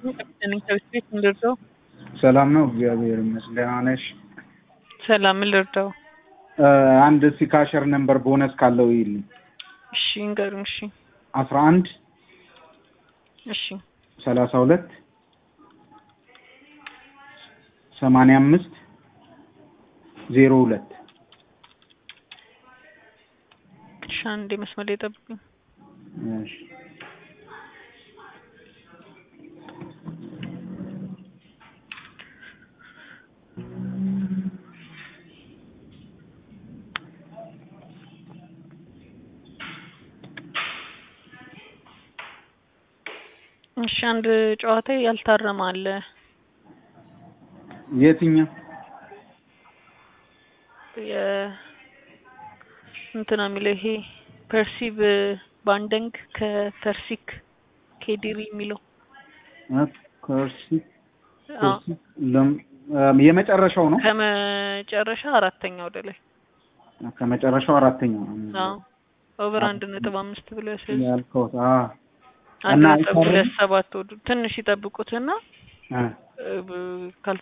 ነኝ ከቤት ቤት ምን ልርዳው? ሰላም ነው፣ እግዚአብሔር ይመስገን። ደህና ነሽ? ሰላም ምን ልርዳው? አንድ ሲካሸር ነምበር ቦነስ ካለው ይልኝ። እሺ እንገሩኝ። እሺ አስራ አንድ እሺ ሰላሳ ሁለት ሰማንያ አምስት ዜሮ ሁለት እሺ አንዴ መስመር ላይ ጠብቁኝ። እሺ እሺ አንድ ጨዋታ ያልታረመ አለ። የትኛው? የ እንትና የሚለው ይሄ ፐርሲቭ ባንደንግ ከፐርሲክ ኬዲሪ የሚለው ከርሲ አዎ፣ የመጨረሻው ነው። ከመጨረሻ አራተኛ ወደ ላይ ከመጨረሻው አራተኛው አዎ፣ ኦቨር አንድ ነጥብ አምስት ብሎ ያሳያል። ያልከው አ አንድ እና ነጥብ ሁለት ሰባት ወዱ ትንሽ ይጠብቁትና አ እ፣ ካልፈ